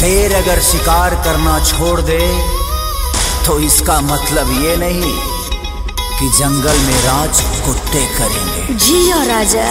शेर अगर शिकार करना छोड़ दे तो इसका मतलब ये नहीं कि जंगल में राज कुत्ते करेंगे जियो राजा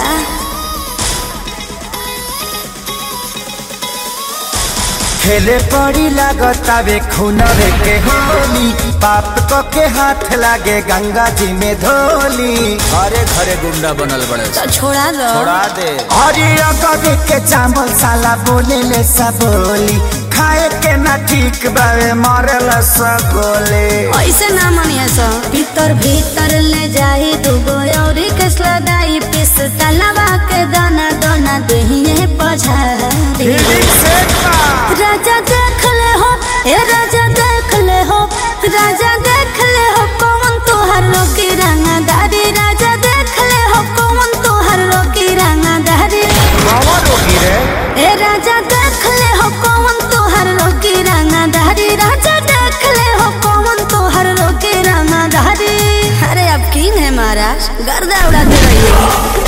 खेले पड़ी लागतावे खूनवे के होली पाप को के हाथ लागे गंगा जी में धोली घरे घरे गुंडा बनल बड़े तो छोड़ा दो छोड़ा दे अरे अगवे के चावल साला बोले ले सब बोली खाए के ना ठीक बावे मरल सब गोले ऐसे ना मनिया सो भीतर भीतर ले जाई दुगो औरी कसला दाई पिस तलवा के दाना दाना दहिए पझारी राजा देख ले हो ए राजा देख ले हो राजा देख ले हो कौन तोहर रोकी रंगा दारी राजा देख ले हो कौन तोहर रोकी रंगा दारी बाबा रोगी रे ए राजा देख ले हो कौन तोहर रोकी रंगा दारी राजा देख ले हो कौन तोहर रोकी रंगा दारी अरे अब किंग है महाराज गर्दा उड़ाते रहिए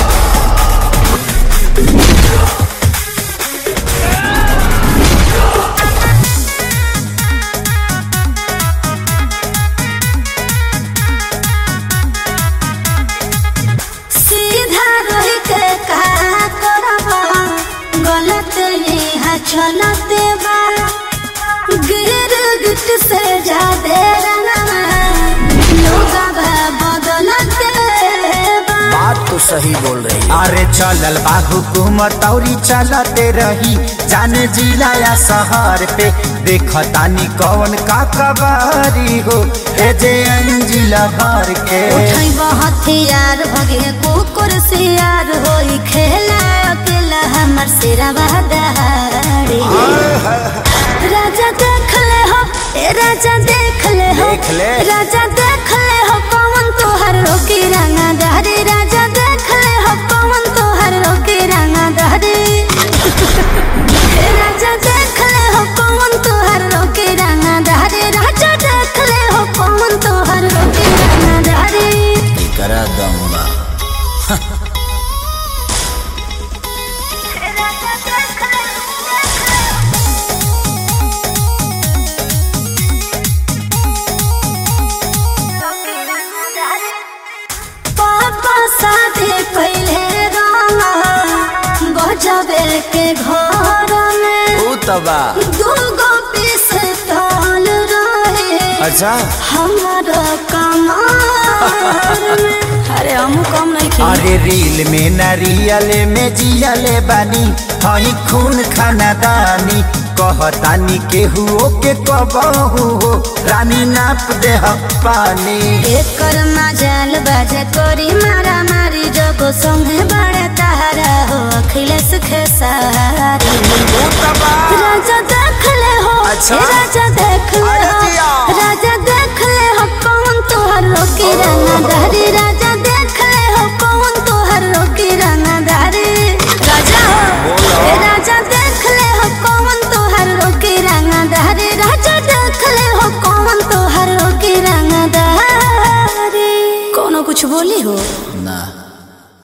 सीधा रही के का करबा गलत यहाँ चलते बा गिर गिट से जादे रंगवा लोग बदलते बा बात तो सही बोल रही अरे चलल बा हुकूमत औरी चलते रही जाने जिला या शहर पे देखतानी कौन का कबारी हो ए जे अंजिला भर के उठै हथियार भगे कुकुर सियार होई खेला अकेला हमर सिरवा दहाड़ी राजा देख ले हो ए राजा देख ले हो देख ले। राजा देख ले हो कौन तोहर रोकी रंगा दहरी राजा देख ले हो कौन तोहर रोकी रंगा दहरी ए राजा देख ले हो कौन तोहर रोकी रंगा दहरी राजा देख ले हो कौन तोहर रोकी रंगा दहरी करा दूंगा पापा शादी पहले रामा गजबे के घर में ऊ तबा दूगो पीस तौल रहे अच्छा हमारा कमार में अरे हम कम नहीं खी अरे रील में नारियल में जियले बानी हई खून खाना दानी कहतानी केहू के कबहू हो रानी नाप दे पानी एकर मजाल बाजे कोरी मारा मारी जोगो संगे बड़े तारा हो अखिलेश खेसारी राजा देख ले हो अच्छा। ए राजा देख ले